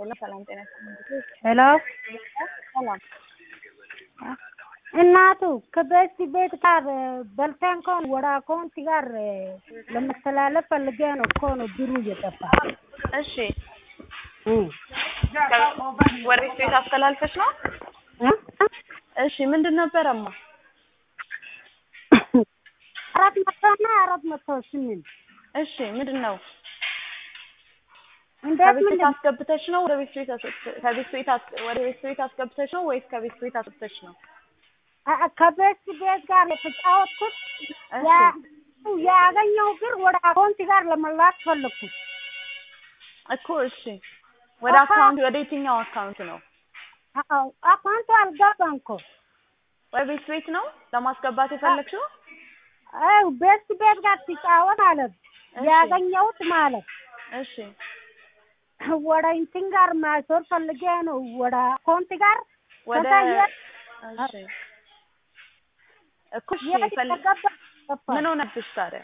ሄሎ ሰላም ጤና ይስጥልኝ። ሄሎ ሰላም እናቱ ከቤት ቤት ጋር በልተን ከሆነ ወደ አካውንት ጋር ለመተላለፍ ፈልጌ ነው እኮ ነው ብሩ እየጠፋ እሺ ወደ ቤት ቤት አስተላልፈሽ ነው? እሺ ምንድን ነበረማ? አራት መቶ እና አራት መቶ ስምንት እሺ ምንድን ነው? እንዴት ከቤት ቤት ምንድን አስገብተሽ ነው ወደ ቤት ቤት አስ- ከቤት ቤት አስ- ወደ ቤት ቤት አስገብተሽ ነው ወይስ ከቤት ቤት አስገብተሽ ነው? አ- ከቤት ቤት ጋር የተጫወትኩት እሺ ያ- ያገኘው ብር ወደ አካውንት ጋር ለመላክ ፈለግኩት። እኮ እሺ ወደ አካ- አካውንት ወደ የትኛው አካውንት ነው? አዎ አካውንቱ አልገባም እኮ ወደ ቤት ቤት ነው ለማስገባት የፈለግሽው? አው ቤት ቤት ጋር ሲጫወት ማለት እሺ ያገኘሁት ማለት እሺ ወደ እንትን ጋር ማዞር ፈልጌ ነው ወደ አካውንት ጋር ወደ ከዛ የት እሺ እኮ እሺ የት ፈል- እንደገባ ገባ። ምን ሆነብሽ ታዲያ?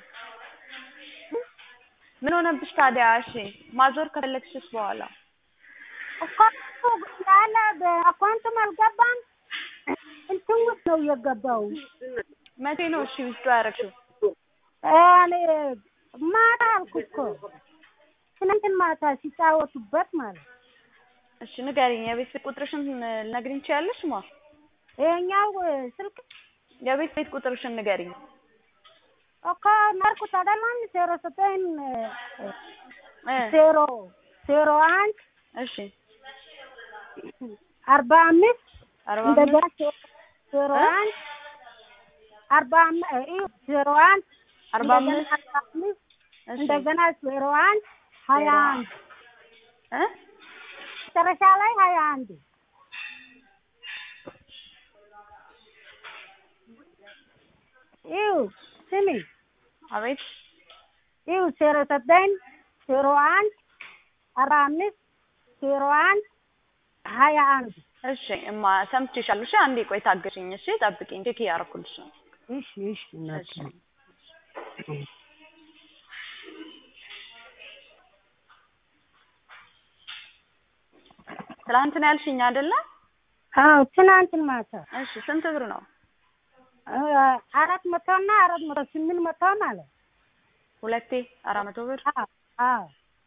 ምን ሆነብሽ ታዲያ? እሺ ማዞር ከፈለግሽስ በኋላ አካውንቱ ያለ በአካውንቱም አልገባም እንትን ውስጥ ነው የገባው። መቼ ነው እሺ ውስጡ ያደረግሽው? እኔ ማታ አልኩ እኮ ትናንትን ማታ ሲጫወቱበት ማለት እሺ ንገሪኝ። የቤት ቤት ቁጥርሽን ልነግሪኝ ትችያለሽ? ማ ይሄኛው ስልክ የቤት ቤት ቁጥርሽን ንገሪኝ። እኮ ናርኩት አይደለም ዜሮ ዘጠኝ እ ዜሮ ዜሮ አንድ እሺ አርባ አምስት አርባ እንደገና አምስት ዜሮ እ? አንድ አርባ አም- ይኸው ዜሮ አንድ አርባ እንደገና አምስት አርባ አምስት እሺ እንደገና ዜሮ አንድ ሀያ ዜሮ አንድ እ መጨረሻ ላይ ሀያ አንድ ይኸው ስሚ አቤት ይኸው ዜሮ ዘጠኝ ዜሮ አንድ አርባ አምስት ዜሮ አንድ ሀያ አንድ እሺ እማ ሰምቼሻለሁ። እሺ አንዴ ቆይ ታገሽኝ። እሺ ጠብቂኝ፣ ቼክ እያደረኩልሽ ነው። እሺ እሺ እናቴ እሺ ትላንት ነው ያልሽኝ አይደለ? አዎ ትናንትን ማታ እሺ ስንት ብር ነው? አ- አራት መቶ እና አራት መቶ ስምንት መቶ ማለት ሁለቴ አራት መቶ ብር አዎ አዎ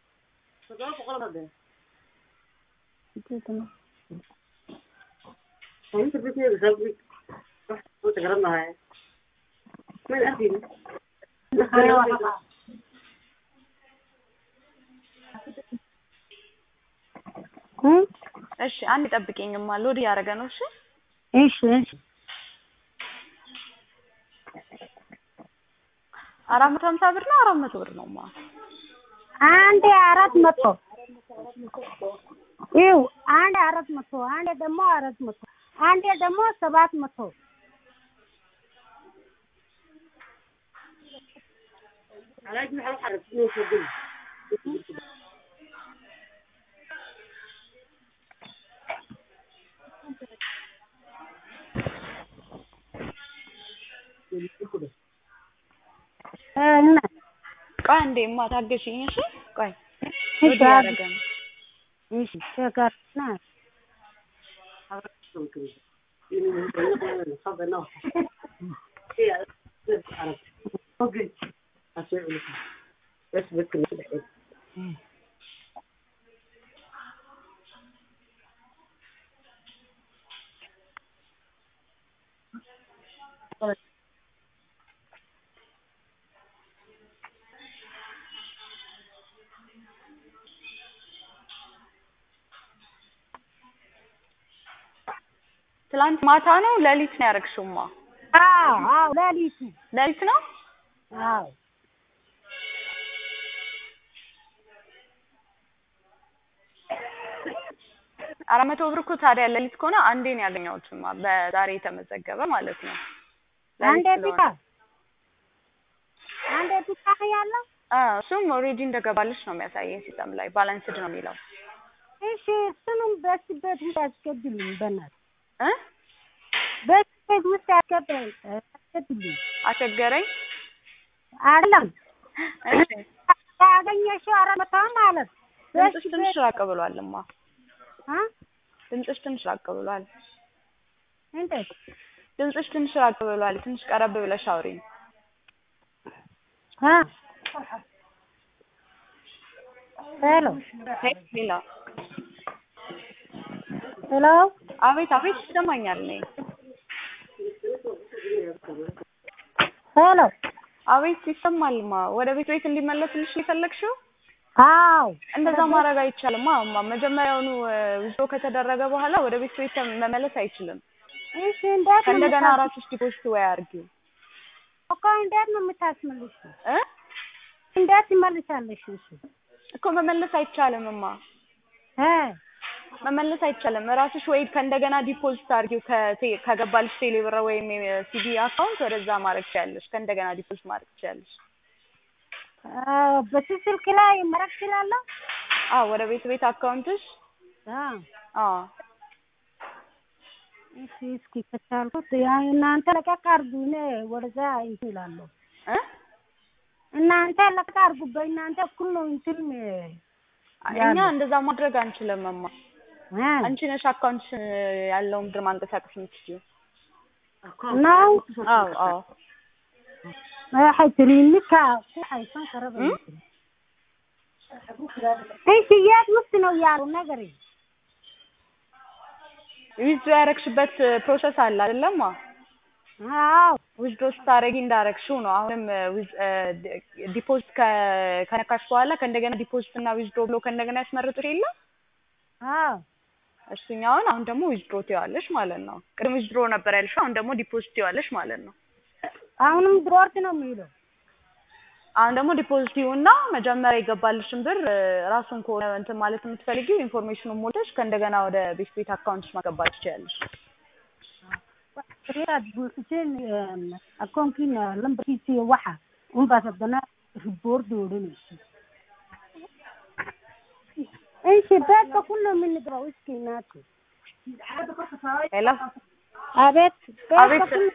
እ? እሺ አንድ ጠብቂኝማ ሎድ እያደረገ ነው። እሺ እሺ እሺ አራት መቶ ሀምሳ ብር ነው አራት መቶ ብር ነው ማ አንዴ አራት መቶ ይኸው አንዴ አራት መቶ አንዴ ደግሞ አራት መቶ አንዴ ደግሞ ሰባት መቶ እ እና ቆይ አንዴማ ታገሽኝ። እሺ ቆይ እሺ ሎድ እያደረገ ነው። እሺ ሸጋርና ትላንት ማታ ነው ሌሊት ነው ያደረግሽውማ? አዎ አዎ ሌሊቱ ሌሊት ነው? አዎ አራት መቶ ብር እኮ ታዲያ ሌሊት ከሆነ አንዴ ነው ያገኘሁትማ በዛሬ የተመዘገበ ማለት ነው። ሌሊት አንዴ ስለሆነ ብቻ አንዴ ብቻ ነው ያለው አ እሱም ኦልሬዲ እንደገባልሽ ነው የሚያሳየኝ ሲስተም ላይ ባላንስድ ነው የሚለው እሺ እሱንም በስ ቤት ውስጥ ያስገድልኝ በእናትህ እ በስ ቤት ውስጥ ያስገባኝ ያስገድልኝ አስቸገረኝ። አይደለም እሺ ያገኘሽው አራት መቶ ማለት በስ ድምፅሽ ትንሽ ቤት ራቅ ብሏልማ። አ ድምፅሽ ትንሽ ራቅ ብሏል። እንዴት ድምፅሽ ትንሽ ራቅ ብሏል። ትንሽ ቀረብ ብለሽ አውሪኝ። አ ሄሎ ሌላ ሄሎ አቤት አቤት ይሰማኛል። እኔ ሄሎ አቤት ይሰማልማ። ወደ ቤት ቤት እንዲመለስልሽ የፈለግሽው አዎ እንደዛ ማድረግ አይቻልም። እማ መጀመሪያውኑ ዊዝድሮ ከተደረገ በኋላ ወደ ቤት ቤት መመለስ አይችልም። እሺ እንዴት ነው ከእንደገና የምታስ- ራስሽ ዲፖዚት ወይ አድርጊው እኮ እንዴት ነው የምታስመልሽ? እ እንዴት ትመልሻለሽ? እሺ እኮ መመለስ አይቻልም። እማ እ መመለስ አይቻልም። ራስሽ ወይ ከእንደገና ዲፖዚት አድርጊው ከቴ- ከገባልሽ ቴሌ ብር ወይም ሲቢ አካውንት ወደዛ ማድረግ ትችያለሽ። ከእንደገና ዲፖዚት ማድረግ ትችያለሽ። አዎ በዚህ ስልክ ላይ መረግ እችላለሁ? አዎ ወደ ቤት ቤት አካውንትሽ አ አዎ እሺ እስኪ ከቻልኩት ያ እናንተ ለቀቅ አድርጉ፣ እኔ ወደዛ እንትን እላለሁ። እ እናንተ ለቀቅ አድርጉ፣ በእናንተ እኩል ነው እንትን እኛ እንደዛ ማድረግ አንችልም። እማ እ አንቺ ነሽ አካውንትሽ ያለውን ብር ማንቀሳቀስ የምትችይው። ነው አዎ አዎ waxay tiri ninka ku haysan kara bay Hmm? tiri እሺ የት ውስጥ ነው ያሉ ነገር ዊዝድሮ ያረግሽበት ፕሮሰስ አለ አይደለም? አዎ ዊዝድሮ ስታረጊ እንዳረግሽው ነው። አሁንም ዲፖዚት ከነካሽ በኋላ ከእንደገና ዲፖዚት እና ዊዝድሮ ብሎ ከእንደገና ያስመርጥሽ የለ አዎ እሱኛውን አሁን ደግሞ ዊዝድሮ ትይዋለሽ ማለት ነው። ቅድም ዊዝድሮ ነበር ያልሽው፣ አሁን ደግሞ ዲፖዚት ትይዋለሽ ማለት ነው። አሁንም ድሮርት ነው የሚለው አሁን ደግሞ ዲፖዚት ይሁንና መጀመሪያ የገባልሽን ብር እ፣ ራሱን ከሆነ እንትን ማለት የምትፈልጊው ኢንፎርሜሽኑን ሞልተሽ ከእንደገና ወደ ቤት ቤት አካውንትሽ ማስገባት ትችያለሽ። reer buuxiseen akoonkiina lambarkiisa iyo waxa unbaas haddana riboordi odhanaysa እሺ ቤት ሁሉ የምንገባው እስኪ እናቴ ሄሎ አቤት ቤት አቤት በኩል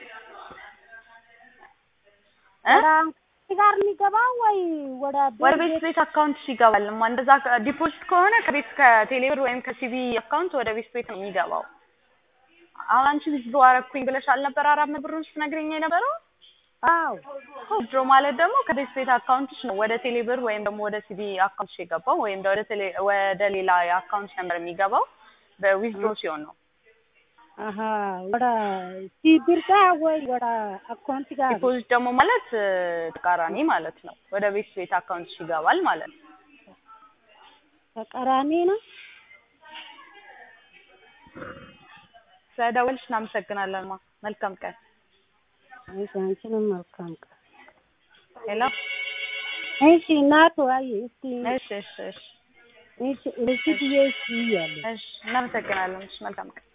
እ ወደ ጋር የሚገባው ወይ ወደ ወደ ቤት ቤት አካውንትሽ ይገባል። እማ እንደዛ ዲፖዚት ከሆነ ከቤት ከቴሌብር ወይም ከሲቢ አካውንት ወደ ቤት ቤት ነው የሚገባው። አሁን አንቺ ዊዝድሮ አረኩኝ ብለሽ አልነበር አራት መቶ ብሩን ስትነግሪኝ የነበረው? አዎ ዊዝድሮ ማለት ደግሞ ከቤት ቤት አካውንትሽ ነው ወደ ቴሌብር ወይም ደግሞ ወደ ሲቢ አካውንትሽ የገባው ወይም ወደ ቴሌ ወደ ሌላ የአካውንት ነምበር የሚገባው በዊዝድሮ ሲሆን ነው። አሀ ወደ ሲቢር ጋር ወይ ወደ አካውንት ጋር ዲፖዚት ደግሞ ማለት እ፣ ተቃራኒ ማለት ነው። ወደ ቤት ቤት አካውንትሽ ይገባል ማለት ነው። ተቃራኒ ነው ስለደወልሽ እናመሰግናለን። ማ መልካም ቀን። እሺ አንቺንም መልካም ቀን ሄሎ እሺ እናቱ አይ እስኪ እሺ እሺ እሺ እሺ እሺ ብዬ እስኪ እያለሁ እሺ እናመሰግናለን። እሺ መልካም ቀን።